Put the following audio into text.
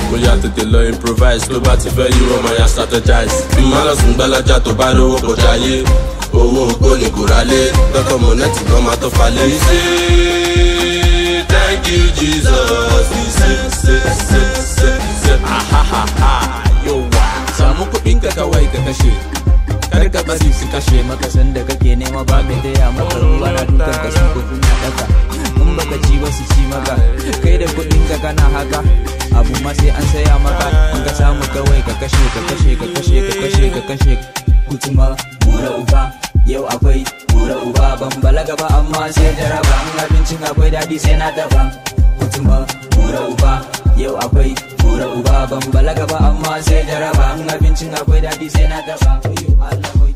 mo yà tètè lọ improvise tó bá ti fẹ́ yíwọ́ mo yà strategize bí mo lọ sùn gbẹ́lájà tó bá rówó kò jáyé owó ògbó ni kò rálé dọ́kọ̀ mọ̀nẹ́tì gan máa tó falẹ̀. we say thank you jesus we say say say say say ahahaha yowa samu kuɗin ka kawai ka kashe kar ka bari su kashe maka sanda kake nema ba mai taya maka ruwa na dukan ka sun kuɗi na daka in baka ci ba su ci maka kai da kuɗin ka kana haka abu ma sai an saya maka in ka samu kawai ka kashe ka kashe ka kashe ka kashe ka kashe kutuma bura uba yau akwai bura uba ban balaga ba amma sai jaraba in abincin akwai daɗi sai na dafa kutuma bura uba yau akwai bura uba ban balaga ba amma sai jaraba in abincin akwai daɗi sai na dafa Allah